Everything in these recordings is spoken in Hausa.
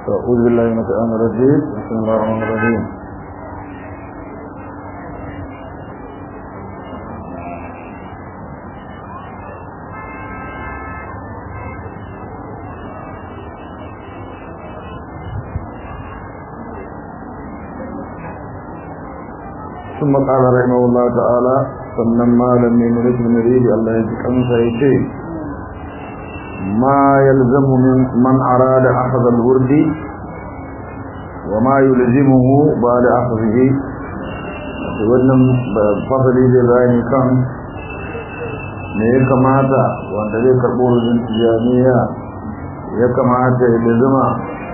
أعوذ بالله من الشيطان الرجيم بسم الله الرحمن الرحيم ثم قال رحمه الله تعالى sannan malami mulkin muridi Allah ya ji kansa ya ce ma yalzamu min man arada akhadha al-wurdi wa ma yulzimuhu ba'da akhadhihi wannan fasali da bayani kan me ya kamata wanda zai karbo rujin tijaniya ya kamata ya lazima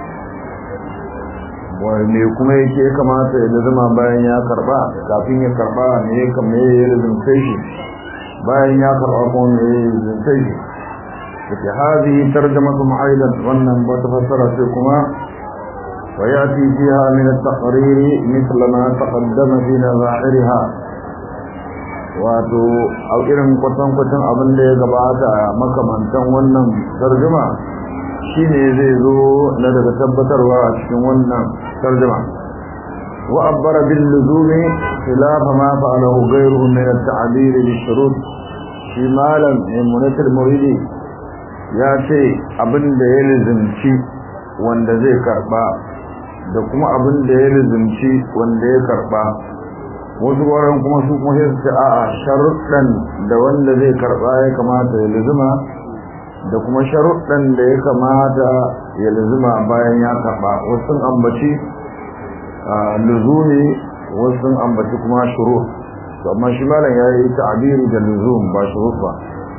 me kuma yake ya kamata ya zama bayan ya karba kafin ya karba ne ya kame ya rizuntai shi bayan ya karba kuma me ya rizuntai shi take hazi tarjamatu aidan wannan wata fassara ce kuma wa yati fiha min at-taqrir mithla ma taqaddama fi nazahiriha wato a irin kwatan kwatan abin da ya gabata makamantan wannan tarjuma shine zai zo na daga tabbatarwa a cikin wannan tarjuma wa abbara bil luzumi khilaf ma fa'alahu ghayruhu min at-ta'bir bil shurut shi malam munatir muridi ya ce abin da ya lizumci wanda zai karba da kuma abin da ya lizumci wanda ya karba wasu wurin kuma su kuma sai su ce a'a sharuɗan da wanda zai karba ya kamata ya lizuma da kuma sharuɗan da ya kamata ya luzuma bayan ya karɓa wasu ambaci luzumi wasu ambaci kuma shuru amma shi malam ya yi ta'abiri da luzum ba shuru ba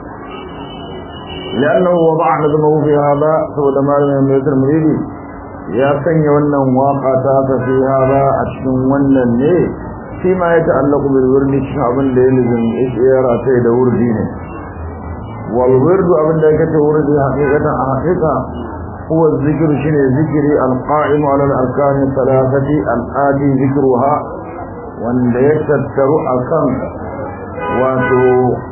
لأنه وضع نظمه في هذا سوى مالنا من المريد يا سني wannan waka ta ta fi hada a cikin wannan ne shi ma ya ta'allaku bil wurdi cikin abin da ya lizin ishira sai da wurdi ne والورد أبن ذلك ورد حقيقة حقيقة هو الذكر شنو ذكر القائم على الأركان الثلاثة الآتي ذكرها وأن يتذكر أكم واتو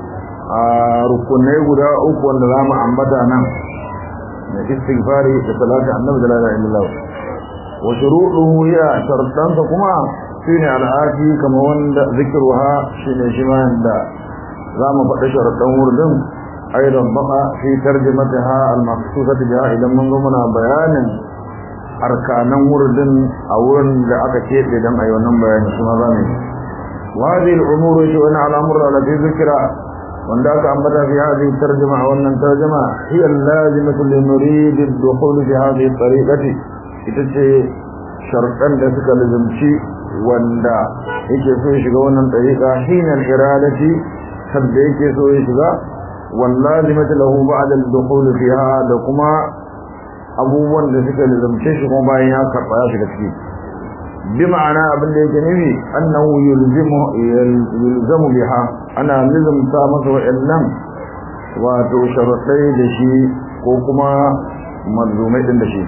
rukunai guda uku wanda za mu ambata nan da istighfari da salatu annabi da la ilaha illallah wa shuruɗuhu ya shartansa kuma shine al'ati kama wanda zikruha shine shi ma da za mu faɗi sharaɗan wurin أيضا بقى في ترجمتها المخصوصة بها إذا من ضمن بيان أركان ورد أو لأك كيف إذا أيضا بيان سما ذاني وهذه الأمور شؤون على أمر التي ذكر ونداك أنبتا في هذه الترجمة وأن الترجمة هي اللازمة لنريد الدخول في هذه الطريقة إتسي شرطا لسك لزمشي وندا yake so ya shiga wannan tariqa hina al-iradati sabda yake so ya shiga واللازمة له بعد الدخول فيها da kuma abubuwan da suka lizamce shi kuma bayan ya karɓa ya shiga ciki bi ma'ana abin da yake nufi annahu yulzimu yulzamu biha ana lizamta masa wa'annan wato sharuɗai da shi ko kuma mazlumai din da shi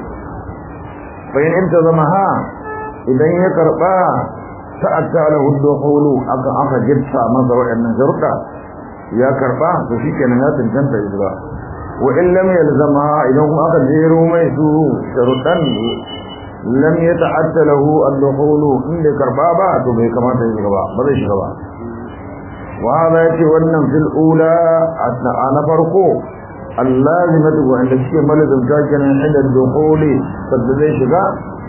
fa in zama ha idan ya karɓa ta'atta lahu dukhulu aka aka gitta masa wa'annan sharuɗa ya karba to shikenan ya tantanta hijira wa in lam yalzama idan kuma aka jero mai su sharuɗan lam yata'atta lahu al-dukhul inda karba ba to bai kamata ya shiga ba ba zai shiga ba wa hada yace wannan fil ula na farko allazimatu wa inda suke malazim ta kenan inda dukhul sadda zai shiga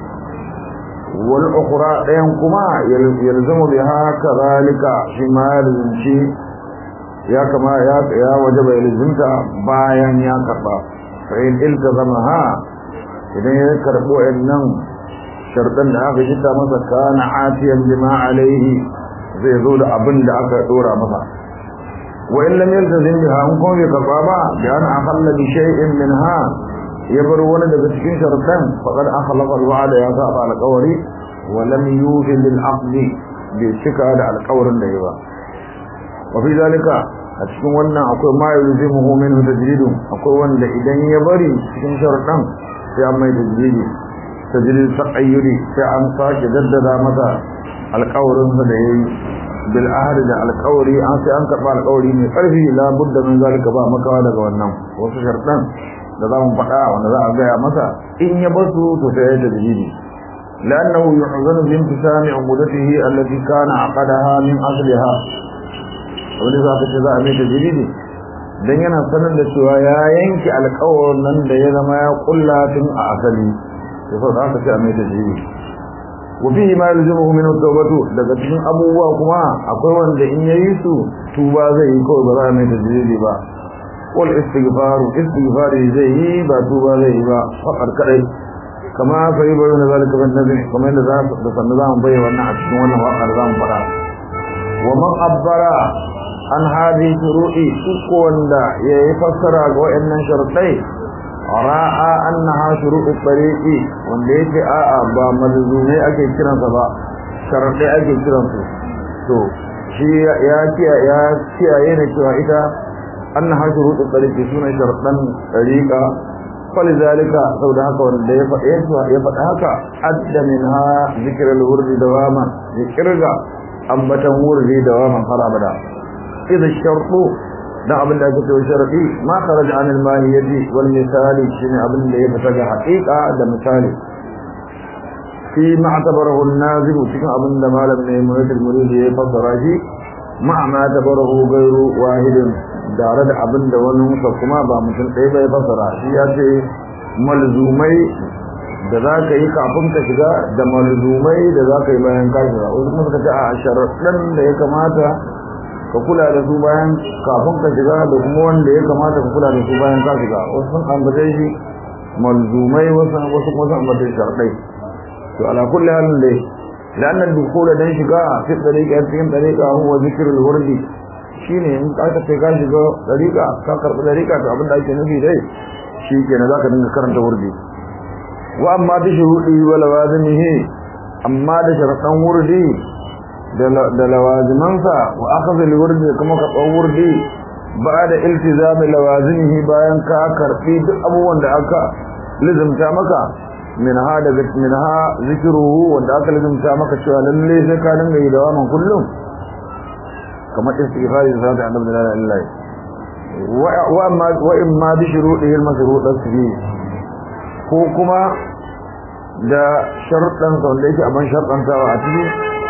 wal ukhra dayan kuma yalzamu biha kadhalika shi ma yalzimci ya kama ya ya wajaba ilzinta bayan ya karba fa in iltazamaha idan ya karbo annan shartan da aka jita masa kana atiyan bima alaihi zai zo da abin da aka dora masa wa in lam yaltazim biha an kuma bai karba ba bi an akhalla bi shay'in minha ya bar wani daga cikin shartan faqad akhlaqa al-wa'da ya saba al-qawli wa lam yufi lil aqdi bi cika da alƙawarin da ya ba wafi zalika a cikin wannan akwai ma yulzimuhu minhu tajridun akwai wanda idan ya bari cikin sharuɗan sai an mai tajridi tajrid taqayyudi sai an sake daddada masa alƙawarin sa da yayi bil ahd da alƙawari an sai an karba alƙawari mai ƙarfi la budda min zalika ba makawa daga wannan wasu sharuɗan da za mu faɗa wanda za a gaya masa in ya basu to sai ya tajridi لأنه يحزن بانتسام عمودته التي كان عقدها من أصلها ولذا كتذا أمي تجريدي dan yana sanar da cewa ya yanke alƙawarin nan da ya zama ya kulla tun a asali to sau da aka ce a mai tajiri wa fihi ma yalzimuhu min at-tawbatu daga cikin abubuwa kuma akwai wanda in yayi su tuba zai yi kawai ba za a mai tajiri ba wal istighfaru istighfari zai yi ba tuba zai yi ba fakar kadai kama sai bayyana zalika bin nabi kuma yadda za da sanin za mu bayyana wannan a cikin wannan waƙar za mu fara wa man abbara an hadi shuru'i duk wanda ya yi fassara ga wayannan sharuɗai ra'a annaha shuru'u tariqi wanda yake a'a ba malzumai ake kiransa ba sharuɗai ake kiransu to shi ya kiya ya kiyaye ne cewa ita annaha shuru'u tariqi suna sharuɗan tariqa فلذلك سود هكا wanda ya faɗe ya faɗa haka adda minha zikrul wurdi dawama zikrga ambatan wurdi dawama har abada idza shartu da abin da ake cewa sharadi ma kharaja an al-mahiyati wal misali shine abin da ya fita ga haqiqa da misali fi ma'tabarahu an-nazim cikin abin da malam ne murid murid ya fassara shi ma ma tabarahu ghayru wahidin tare da abin da wani musa kuma ba mutum ɗaya bai fasara shi ya ce malzumai da za ka yi kafin ka shiga da malzumai da za ka yi bayan ka shiga wasu kuma suka ce a sharaɗin da ya kamata ka kula da su bayan kafin ka shiga da kuma wanda ya kamata ka kula da su bayan ka shiga wasu sun ambace shi malzumai wasu wasu kuma sun ambace sharaɗai to ala kulli halin dai لأن الدخول دين شقاء في الطريقة في الطريقة هو ذكر الورد shine in ka ce ka shiga dariƙa ka karɓi dariƙa to abin da ake nufi dai shi kenan zaka dinga karanta wurdi wa amma bi shuhudi wa lawazimihi amma da sharaɗan wurdi da lawazimansa wa akhadha al-wurdi kuma ka tsawo wurdi ba'da iltizami lawazimihi bayan ka karɓi duk abubuwan da aka lizumta maka minha daga minha zikruhu wanda aka lizumta maka cewa lalle sai ka dinga yi dawaman kullum kamar istighfari da zata annabi la ilaha illa wa amma wa imma bi shuruɗihi al-mashruɗat fi ko kuma da sharuɗan sa wanda yake aban sharɗantawa a ciki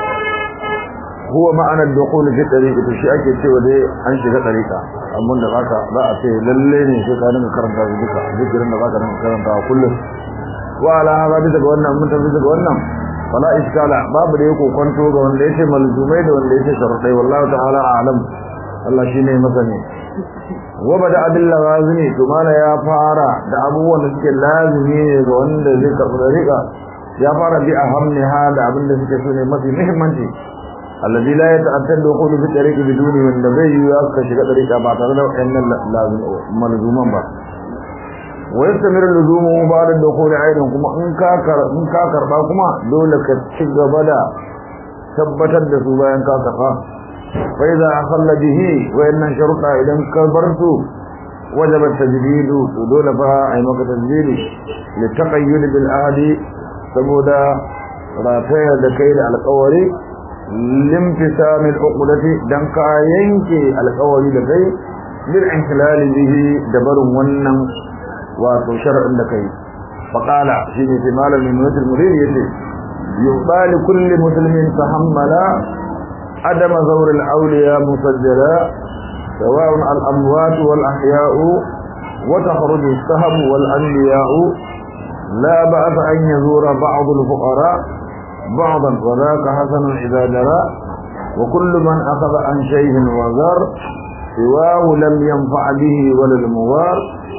huwa ma'ana dukhul fi tariqi to shi ake cewa dai an shiga tariqa amma da zaka za a ce lalle ne sai ka dinga karanta su duka zikirin da zaka dinga karanta kullum wa ala hada bisa ga wannan mun tafi daga wannan fala iskala babu da yake kwanto ga wanda yake malzumai da wanda yake sharadai wallahi ta'ala a'lam Allah shine masani wa bada bil lawazimi to mala ya fara da abubuwan da suke lazimi ne ga wanda zai karɓi dariƙa ya fara bi ahamniha da abin da suke so ne mafi muhimmanci alladhi la yata'attadu dukhulu fi tariqi biduni wanda bai yi ka shiga dariƙa ba tare da wannan lazim malzuman ba wa yastamir luzumu ba'da dukhuli aidan kuma in ka kar in ka karba kuma dole ka ci gaba da tabbatar da su bayan ka karba fa idza akhalla bihi wa inna sharuta idan ka bar su wajaba tajdidu to dole fa ai maka tajdidi li taqayyud bil ahdi saboda rataya da kai da alƙawari limtisam al uqdati dan ka yanke alƙawari da kai bil inhilal bihi da barin wannan wato shar'in da kai faqala shine sai malamin mutul murid yace yuqali kulli muslimin tahammala adama zawr al awliya musajjala سواء الأموات والأحياء وتخرج السهم والأنبياء لا بأس أن يزور بعض الفقراء بعضا وذاك حسن إذا جرى وكل من أخذ عن شيء وزار سواه لم ينفع به ولا المغار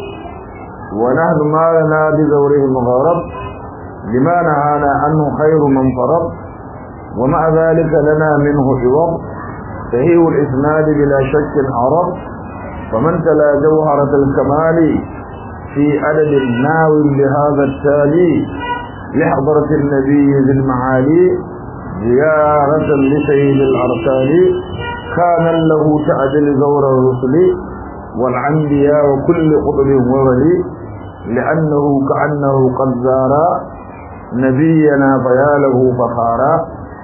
ونحن ما لنا بزوره مغارب لما نهانا عنه خير من فرض ومع ذلك لنا منه عوض صحيح الإسناد بلا شك عرب فمن تلا جوهرة الكمال في عدد ناو لهذا التالي لحضرة النبي ذي المعالي زيارة لسيد الأرسال كان له تعدل زور الرسل والعنبياء وكل قطب وولي لأنه كأنه قد زار نبينا فياله فخارا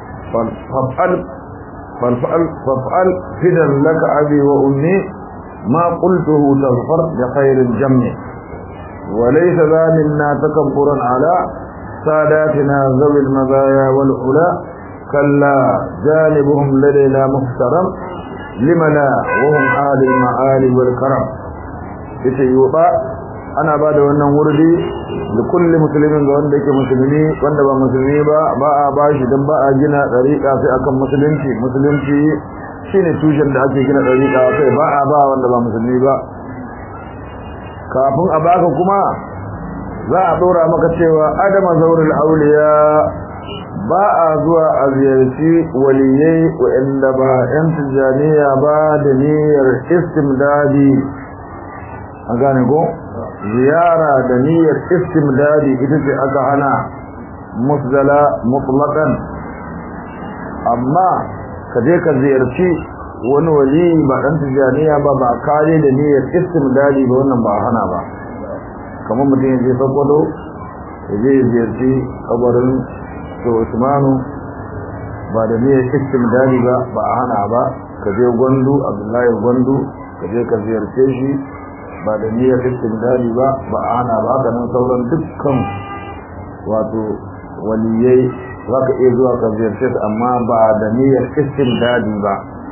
فافعل فافعل فافعل فدا لك أبي وأمي ما قلته تظفر بخير الجمع وليس ذا منا تكبرا على ساداتنا ذوي المزايا والعلا كلا جانبهم لدينا محترم لمنا وهم آل المعالي والكرم يتيوبا ana ba da wannan wurdi da kulli musulmin ga wanda yake musulmi wanda ba musulmi ba ba a ba shi don ba a gina ɗariƙa sai akan musulunci musulunci shine tushen da ake gina ɗariƙa sai ba a ba wanda ba musulmi ba kafin a baka kuma za a ɗora maka cewa adama zaurul auliya ba a zuwa a ziyarci waliyai waɗanda ba 'yan tijjaniya ba da niyyar istimdadi a gane ko ziyara da niyyar istimdadi ita ce aka hana musdala mutlaqan amma ka je ka ziyarci wani wali ba dan tijaniya ba ba kare da niyyar istimdadi ba wannan ba hana ba kamar mutum ya je sakwado ya je ya ziyarci kabarin to usmanu ba da niyyar istimdadi ba ba a hana ba ka je gwandu abdullahi gwandu ka je ka ziyarce shi ba da niyyar istimdadi ba ba a hana ba haka nan sauran dukkan wato waliyai za ka iya zuwa ka ziyarce su amma ba da niyyar istimdadi ba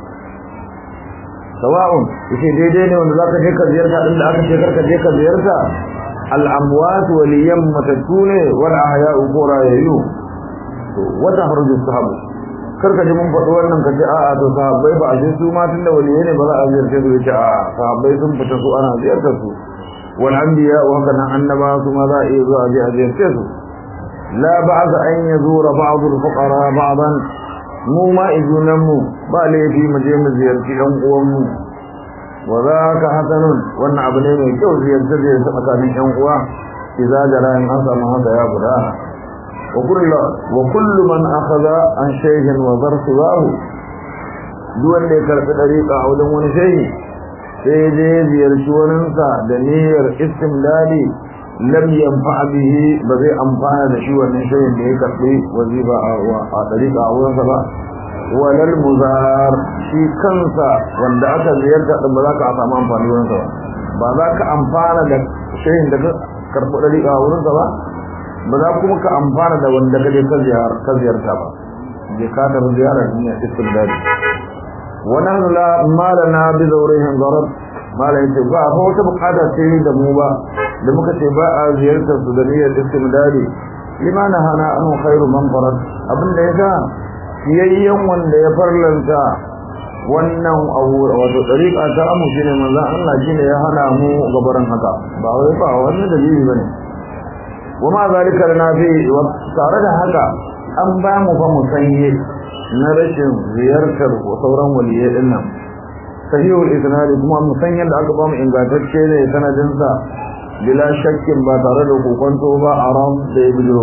sawa'un yace daidai ne wanda za ka je ka ziyarta inda aka ce karka je ka ziyarta al'amwat waliyan matattu ne wal ahya'u ko rayayyu to wata harju sahabu karka ji mun faɗi wannan kace a'a to sahabbai ba a ce su ma tunda waliyai ne ba za a ziyarce su yace a'a sahabbai sun fita su ana ziyartar su wal anbiya wa kana annaba su ma za a iya zuwa a je a ziyarce su la ba'd an yazura ba'd al fuqara ba'dan mu ma izunan mu ba laifi mu je mu ziyarci ɗan uwan mu wa zaka hasanun wannan abu ne mai kyau ziyarce ziyarce tsakanin ɗan uwa idza jara in an samu haka ya gudana وكل وكل من اخذ عن شيخ وذر سواه duk wanda ya karɓi ɗariƙa a wajen wani shehi sai dai ziyarci waninsa da niyyar istimdadi lam yanfa bihi ba zai amfana da shi wannan shehin da ya karɓi wazifa a ɗariƙa a wurinsa ba walal muzar shi kansa wanda aka ziyarta ɗin ba za ka samu amfani wurinsa ba ba za ka amfana da shehin da ka karɓi ɗariƙa a wurinsa ba ba za kuma ka amfana da wanda kaje ka ziyarta ba je ka tafi ziyara ne istibdadi wannan la malana bi zawrihin darab mala yace ba fa wata bukata ce da mu ba da muka ce ba a ziyartar su da niyyar istibdadi limana hana an khairu man farad abin da yasa yayyan wanda ya farlanta wannan abu wato dariƙa ta amu shine manzo Allah shine ya hana mu gabaran haka ba wai ba wannan dalili bane وما ذلك لنا في tare da haka an ba mu fa musanye na rashin ziyartar sauran waliyai din nan sahihul isnad kuma musanyen da aka ba mu ingantacce ne sanadin sa bila shakkin ba tare da kokonto ba aram da ya bijiro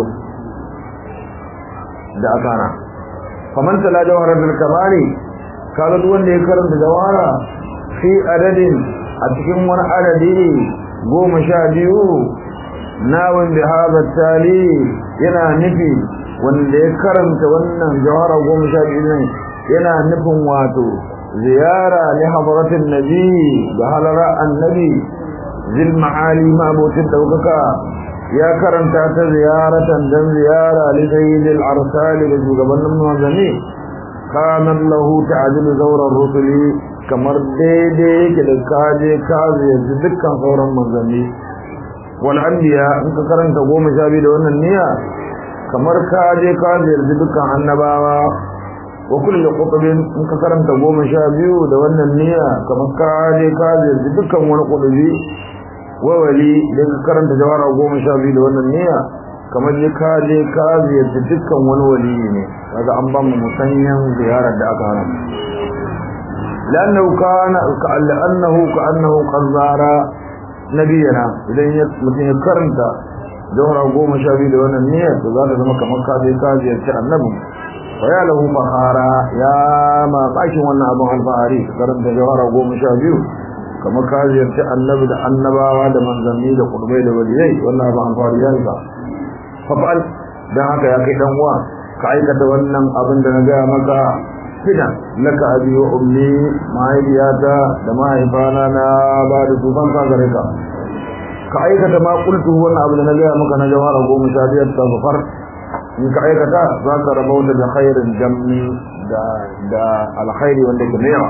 da akana faman tala jawharatul kamali kaga duk wanda ya karanta jawhara fi adadin a cikin wani adadi goma sha biyu nawin da haɗa tali yana nufi wanda ya karanta wannan jawara goma sha biyu nan yana nufin wato ziyara li hadratin nabi ga halara annabi zil ma'ali ma'abotin daukaka ya karanta ta ziyaratan dan ziyara li sayyidil arsali da shugabannin manzanni kanan lahu ta'dilu zawrar rusuli kamar daidai yake da kaje ka ziyarci dukkan sauran manzanni wal anbiya in ka karanta goma sha biyu da wannan niyya kamar ka je ka ziyarci dukkan annabawa wa kullu qutbin in ka karanta goma sha biyu da wannan niyya kamar ka je ka ziyarci dukkan wani qutbi wa wali idan ka karanta jawara goma sha biyu da wannan niyya kamar je ka je ka ziyarci dukkan wani wali ne kaga an ba mu musanyan ziyarar da aka hana لأنه كان كأنه كأنه قد زار nabiyana idan mutum ya karanta jawhara goma sha biyu da wannan niyyar to za ta zama kamar ka je ka ziyarci annabi fa ya lahu fahara ya ma bakin wannan abin alfahari karanta jawhara goma sha biyu kamar ka ziyarci annabi da annabawa da manzanni da kurbai da waliyai wannan abin alfahari ya riga fa fa'al dan haka ya kai dan uwa ka aikata wannan abin da na gaya maka fidan laka abi wa ummi mahaifiyata da mahaifana na ba da tufan ka gare ka ka aikata ma qultu wannan abu da na ga maka na jawara goma sha biyar ta zafar in ka aikata za ka rabauta da khairin jammi da da alkhairi wanda ke yawa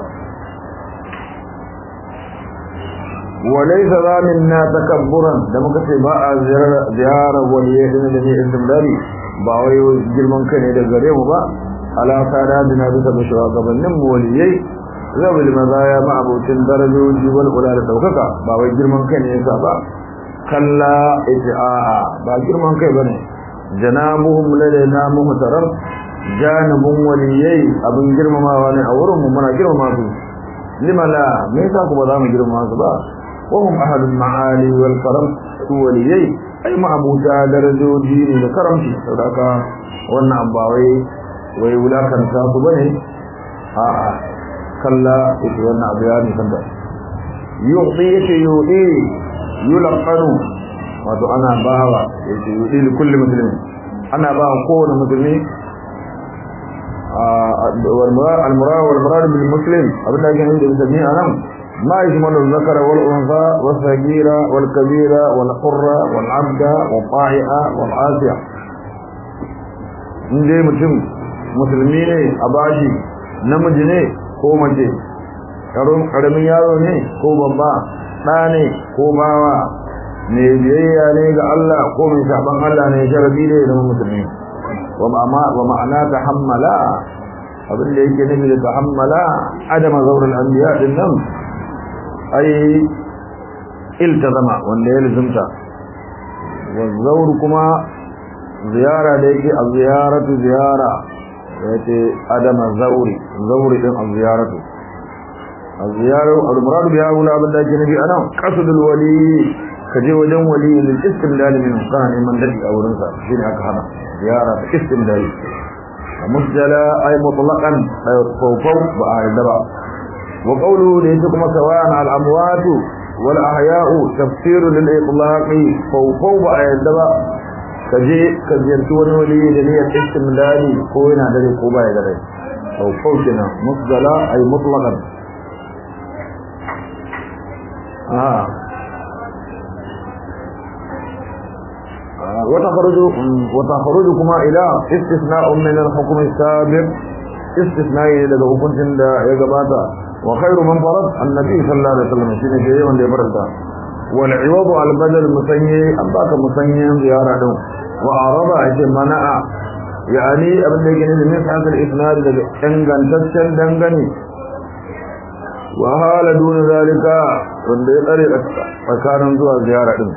وليس ذا منا تكبرا da muka ce ba a ziyara waliyai din da ne istimdari ba wai girman kai ne da gare mu ba ala sada dina bisa da shugabannin mu waliyai zabil mazaya ma abocin darajoji wal ula da daukaka ba wai girman kai ne yasa ba kalla ijaa ba girman kai bane janabuhum ladaina muhtaram janibun waliyai abin girmamawa ne a wurin mu muna girmama su limala me yasa ku ba za mu girmama su ba وهم أهل المعالي والكرم وليي أي معبودا درجوجي لكرم صدق وانا أباوي ويولا كان ساسو بني آآ كلا إيش وانا أبياني كندا يعطي إيش يعطي يلقن wato ana bawa yace yudi li kulli muslim ana bawa kowane musulmi al murad wal murad bil muslim abinda yake nuna da musulmi anan ما يشمل الذكر والأنثى والصغير والكبير والحر والعبد والطائع والعاسية inda mutum musulmi ne a bashi namiji ne ko mace ƙaramin yaro ne ko babba ɗa ne ko bawa ne biyayya ne ga Allah ko mai saban Allah ne sharabi ne zama musulmi wa ma'ana ta hammala abinda yake nufi da ta hammala adama zaurin anbiya din nan ai iltazama wanda ya lizumta wazaur kuma ziyara da yake a ziyaratu ziyara yace adama zauri zauri din a ziyaratu a ziyaru al-murad biha wala abin da yake nabi anan qasdul wali kaje wajen wali lil istimdal min kana neman dadi a wurin sa shine aka hana ziyara ta istimdal musjala ay mutlaqan fawfaw ba a yadda ba وقوله ليتكم سواء على الأموات والأحياء تفسير للإطلاق فوقوا بأيدبا كجي كجرتون ولي دنيا استمدادي كوينا دري كوبا يدري فوقوا كنا مصدلا أي مطلقا آه. آه. وتخرج وتخرجكما إلى استثناء من الحكم السابق استثناء لدى حكم يا جماعه وخير من فرض النبي صلى الله عليه وسلم شيء جاي wanda ya faranta wal iwad al badal musanyi an baka musanyin ziyara din wa araba ake mana'a yani abin da yake ne min hadal isnad da dangantaccen dangane wa hala dun zalika wanda ya tsare tsakanin zuwa ziyara din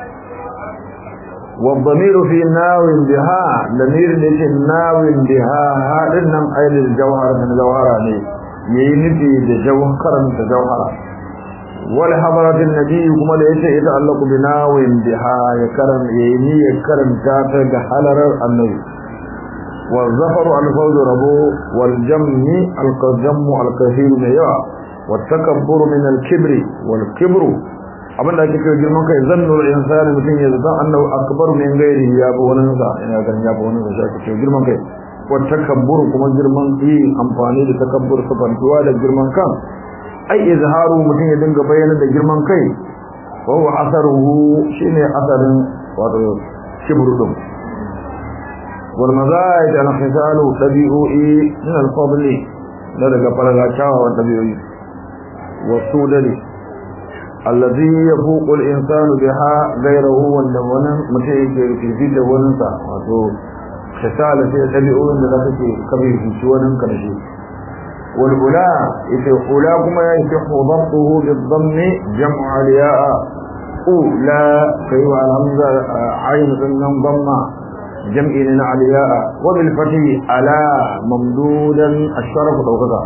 والضمير في ناو بها ضمير ليش ناو بها هذا نم أيل الجوهر من جوهرة yayi nufi da jawharan da jawhara wal hadaratin nabi kuma da yace ita Allah ku binawin biha ya karam yayi ya karanta ta ga halarar annabi wal zafaru al fawz rabu wal jammi al qadam al kathir min ya wat takabbur min al kibri wal kibru abinda ake cewa girman kai zannu al insani mutun ya zata annahu akbar min ghairi ya bi wani sa ina ganin ya bi wani sa ake cewa girman kai والتكبر كما جرمان في امفاني da takabbur sabantuwa da girman kan ai izharu mutun ya dinga bayyana da girman kai wa huwa asaruhu shine asarin wato kibru dum wal mazaid al khisalu tabi'u min al fadl da daga faraga chawa wa tabi'u wasudali alladhi yafuqu al insanu biha ghayruhu wanda wannan mutum yake fifi da wannan sa wato kasala sai tabi'un da kake kabe shi wannan karshe wal ula ita ula kuma ya yi dabtuhu bil dhammi jam'u aliya'a ula kai wa alhamza ayin sunan dhamma jam'i na aliya'a wa bil fathi ala mamdudan asharaf dawkaka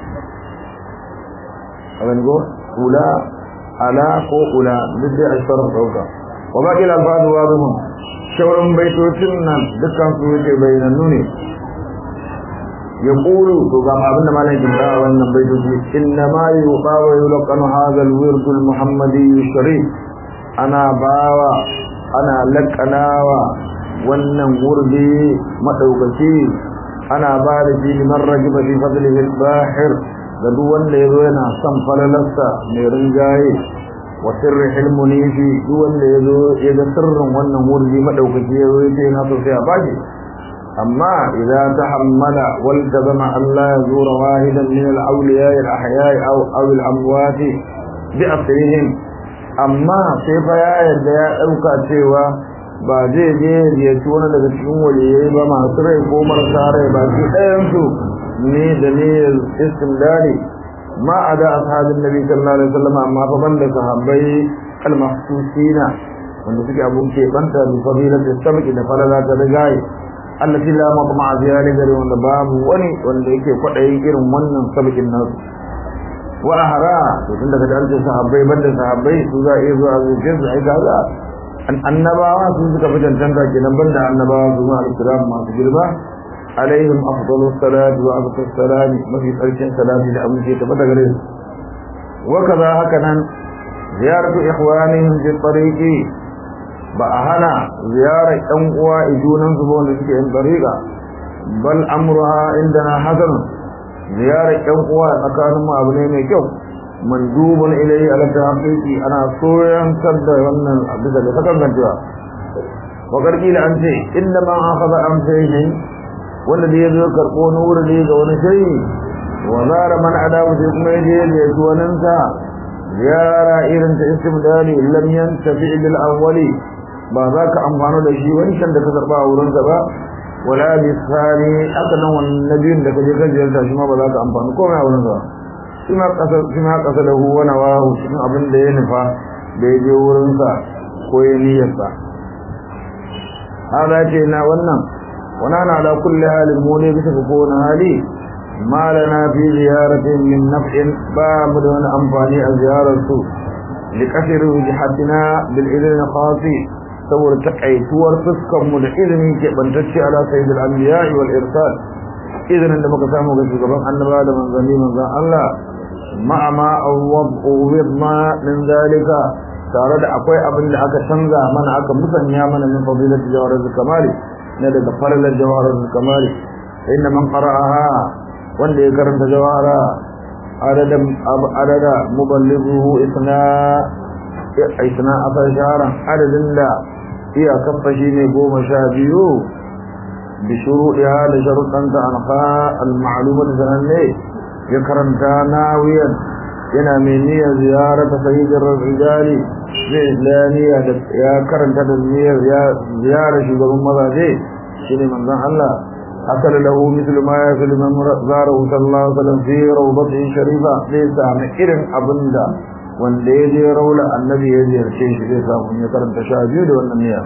aban go ula ala ko ula duk da asharaf dawkaka wa baqi al alfaz wadihun shauran baitocin nan dukkan su yake bayanannu ne ya ƙulu to ga abin da malam jimra a wannan baitoci inna ma yuqa wa yulqanu hadha al-wird al-muhammadi sharif ana bawa ana laqanawa wannan wurdi madaukaki ana ba da shi liman rajiba fi fadlihi al-bahir da duk wanda yazo yana son falalarsa mai rinjaye wa sirri hilmuni fi duk wanda ya zo ya ga sirrin wannan wurdi madaukaki ya zo ya ce na so sai a bashi amma idan tahammala wal tazama Allah ya zura wahidan min al awliya al ahya aw aw al amwat bi asrihim amma sai fa ya yarda ya dauka cewa ba zai je ya ci wani daga cikin waliyai ba masu rai ko marasa rai ba shi ɗayan su ne da ne istimdari ما أدى أصحاب النبي صلى الله عليه وسلم أما فمن لصحابي المخصوصين من ذلك أبو كيبانتا بفضيلة السبك إذا فللا ترجعي التي لا مطمع فيها لغير وان باب وني وان ذلك قطعي إرم ونن سبك الناس وأهرا وتند كتالت صحابي بند صحابي سوزا إيزو عزيز جزء هذا أن النباوة سوزك فتن تنتا كنا بند النباوة سوزا الكرام ما تجربا عليهم أفضل الصلاة وأبقى السلام ما في قرشين سلام لأبو شيء تبتغرين وكذا هكذا زيارة إخوانهم في الطريق بأهنا زيارة أنقوى إجونا سبون لسكين طريقة بل أمرها عندنا حسن زيارة أنقوى مكان ما أبني ميكو مندوب إليه على التحقيق أنا صويا سد وأن أبدا لسكن نجوا وقد قيل أنت إنما أخذ أمسيه wanda da ya zo karɓo na wuri ga wani shayi wa zara man adamu sai kuma yaje ya ci wannan sa ziyara irin ta istimdali lam yantafi bil awwali ba za ka amfana da shi wancan da ka karba a wurin ba wala bi sani aka nan wannan nabiyin da kaje ka ziyarta shi ma ba za ka amfana komai a wurin sa shi ma kasa shi ma kasa da huwa na wahu shi abin da ya nufa da ya je wurin sa ko ya niyyar sa hada ce na wannan ونحن على كل حال مولي بتفكون هالي ما لنا في زيارة من نفع باب دون أنفاني الزيارة لكثر وجحتنا بالإذن الخاصي صور تقعي صور فسكم الإذن كبنتشي على سيد الأنبياء والإرسال إذن عندما قسامه قسي قبل أن بعد من ظني من ظن الله مع ما أوضنا من ذلك tare da akwai abin da aka canza mana aka musanya mana min fadilati jawar kamali na daga falalar jawarar kamari inda man qara'aha wanda ya karanta jawara adadan adada muballighu isna isna afar shahara adadin da iya kafa shine goma sha biyu bi shuruɗiha da sharuɗanta anha al-ma'lumat sananne ya karanta nawiyan yana mai niyyar ziyarata sayyidin rijali zai islamiya da ya karanta da niyyar ziyara shugaban mazaje shine manzon Allah akala lahu mithlu ma yakulu man zarahu sallallahu alaihi wasallam fi rawdatihi sharifa zai sami irin abinda wanda ya je raula annabi ya ziyarce shi zai samu ya karanta sha biyu da wannan niyya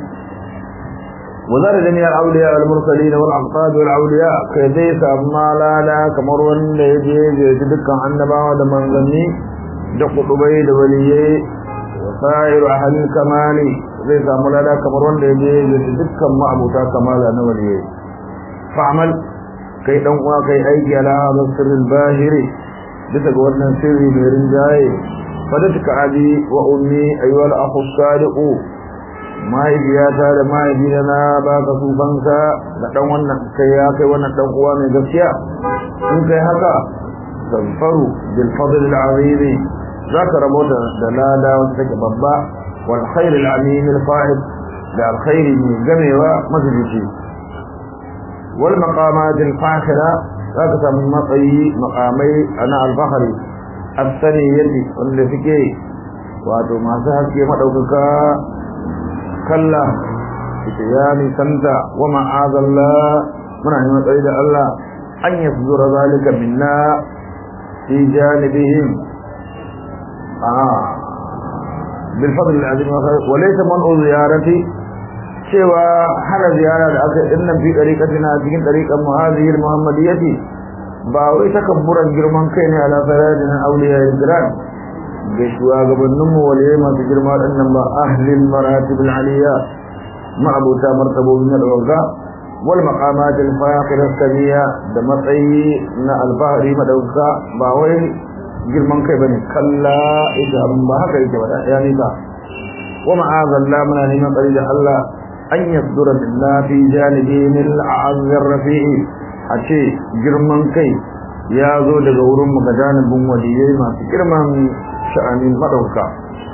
وزار جميع الأولياء والمرسلين والأنقاد والأولياء كذي سأما لا لا كمرون ليجي جدك عنبا ودمان ذني دق دبي دوليي وسائر أهل الكمال زي سأما لا لا كمرون ليجي جدك ما أبوتا كمال نوليي فعمل كي دنوا كي أيدي على هذا السر الباهر بسك ورنا سري بيرن جاي فدتك أبي وأمي أيها الأخ الصادق mahaifiyata da mahaifina na baka sufanka da dan wannan kai ya kai wannan dan uwa mai gaskiya in kai haka tanfaru bil fadl al azim zaka rabota da lada wanda take babba wal khair al amin al fa'id da al khair mai gamewa mazuci wal maqamat al fakhira zaka samu matsayi maqamai ana al fakhri as-saniyati wanda suke wato masu haske madaukaka kalla ita ya nisanta wa ma'azalla muna neman tsari da Allah an ya zura zalika minna fi janibihim a bil fadl al azim wa laysa man ziyarati cewa hana ziyara da aka inna fi dariqatina cikin dariqan muhazir muhammadiyyati ba wai takabburan girman kai ne ala farajin awliya al-kiram ga shugabanninmu waliyai masu girma ɗannan ba ahlil maratibul aliyya ma'abuta martabobin na ɗauka wal maqamatil faqir samiya da matsayi na alfahari madauka ba wai girman kai bane kalla ita abin ba haka yake ba ya nika wa ma'azalla muna neman tsari da Allah an yasdura billahi fi janibi min al'azz rafi'i a ce girman kai ya zo daga wurin mu ga janibin waliyai masu girman sha'anin madauka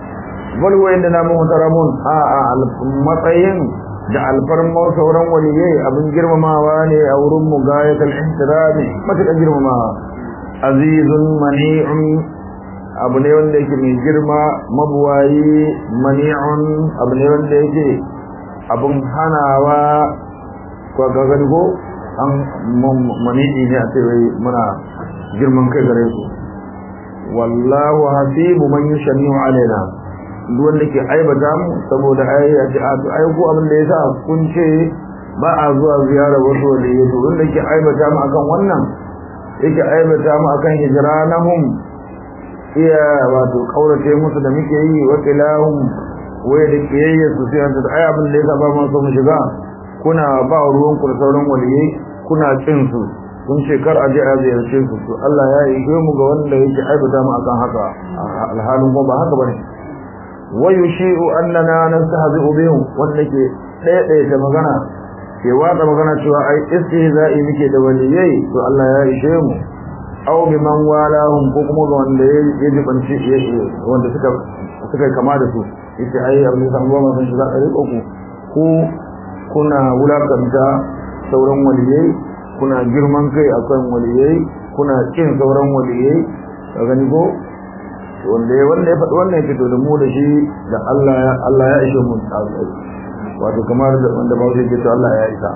bal wa inda na muhtaramun a a matsayin da alfarmar sauran waliyai abin girmamawa ne a wurin mu gayatul ihtirami matuƙar girmamawa azizun mani'un abu ne wanda yake mai girma mabuwayi mani'un abu ne wanda yake abin hanawa ko ga gani ko an mani'i ne a sai muna girman kai gare su wallahu hasibu man yushani alaina duk wanda ke aibata mu saboda ai a ce ai ko abin da yasa kun ce ba a zuwa ziyara wasu wanda ya to wanda ke aibata mu akan wannan yake aibata mu akan hijranahum iya wato kaurace musu da muke yi wa tilahum waye da kiyayya su sai da ai abin da yasa ba mu so mu shiga kuna ba ruwan ku da sauran waliyai kuna cin su kun ce kar a je a ziyarce su to Allah ya yi mu ga wanda yake aibata mu akan haka alhalin ko ba haka bane ويشيء أننا نستهزئ بهم وانك ɗaya ta magana ke watsa magana cewa ai istihza'i muke da waliyai to Allah ya ishe mu aw bi man walahum ko kuma ga wanda ya jibanci wanda suka suka kama da su yace ai abin san goma sun shiga ɗari uku ku kuna wulakanta sauran waliyai kuna girman kai akan waliyai kuna kin sauran waliyai ka gani ko wanda ya wanda ya faɗi wannan ya fito da mu da shi da Allah ya Allah ya ishe mu tsatsai wato kamar da wanda ba zai ce Allah ya isa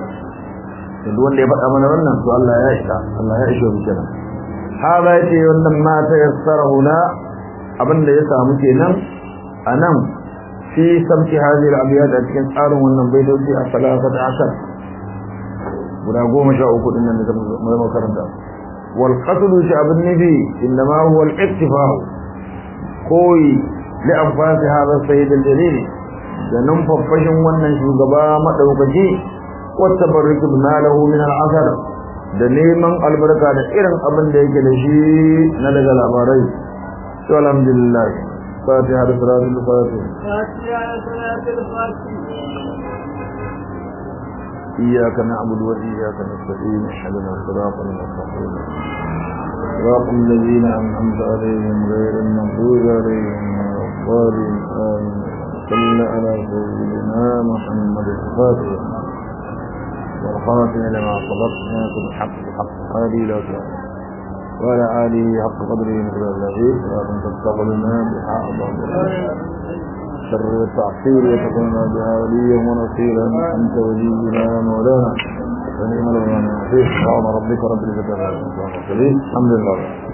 duk wanda ya faɗa mana wannan to Allah ya isa Allah ya ishe mu kenan hada yace wannan ma ta yassara huna abinda ya samu kenan anan fi samti hadhihi al-abyad a cikin tsarin wannan baitoci a salasata asar guda goma sha uku din nan da mu karanta wal qasdu shi abin nabi inma huwa al-iktifa'u koyi li anfasi hada sayyid al-jalil da nan faffashin wannan shugaba madaukaki wata barrik lahu min al-asar da neman albarka da irin abin da yake da shi na daga labarai to alhamdulillah fatiha da salatul fatih fatiha da salatul fatih إياك نعبد وإياك نستعين اهدنا الصراط المستقيم صراط الذين أنعمت عليهم غير المغضوب عليهم ولا الضالين آمين صل على سيدنا محمد الفاتح والخاتم لما صدقنا بالحق الحق هذه لا وعلى آله حق قدره مثل الذي ولكن تستقبلنا بحق شر التعصير وتكون بها وليا ونصيرا أنت ولينا مولانا فنعم الغنى فيه سبحان ربك رب العزة عما يصفون الحمد لله